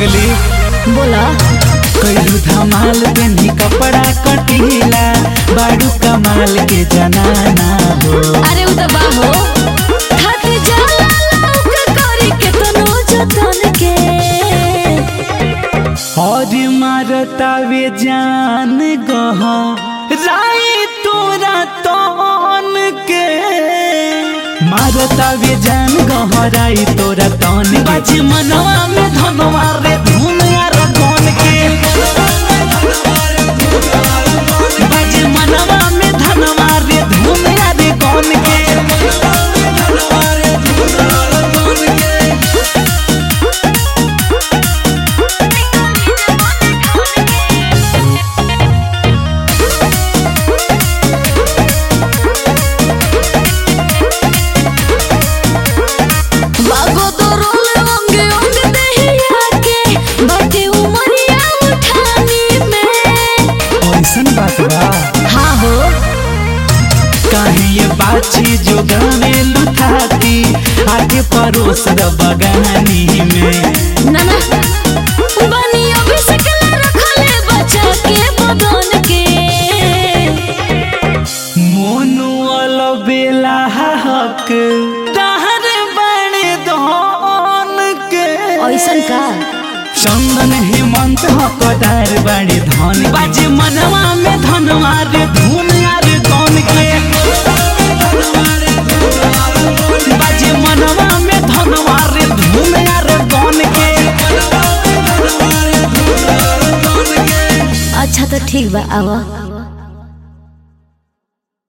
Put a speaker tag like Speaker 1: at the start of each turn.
Speaker 1: पगली
Speaker 2: बोला
Speaker 1: कैलू धमाल पेनी कपड़ा कटीला बाड़ू कमाल के जनाना हो
Speaker 2: अरे उ त बाहो थक जाला लौक करी के तनो जतन के
Speaker 1: और मारता वे जान गह राई तोरा तन के मारता वे जान गहराई तोरा तन बाजी मनवा में धनवा रे धूम यार गन के बाजी मनवा में धनवा रे धूम यार गन के
Speaker 2: बागो तो रोल अंगे अंग दहिया के बाटे उमरिया उठानी में
Speaker 1: ऐसन बात बा
Speaker 2: हाँ हो
Speaker 1: काहे ये बाची जो गाने लुटाती आगे परोस द बगानी में
Speaker 2: ना ना बनी अभी सकला रखले बचा के बदन के
Speaker 1: मोनू वाला बेला हक तहर बड़े धन के
Speaker 2: ऐसन का
Speaker 1: चंदन हेमंत हकदार बड़े धन बाजे मनवा में धनवा रे धूम यार कौन के बाजे मनवा में धनवा रे धूम यार कौन के
Speaker 2: अच्छा तो ठीक बा आवा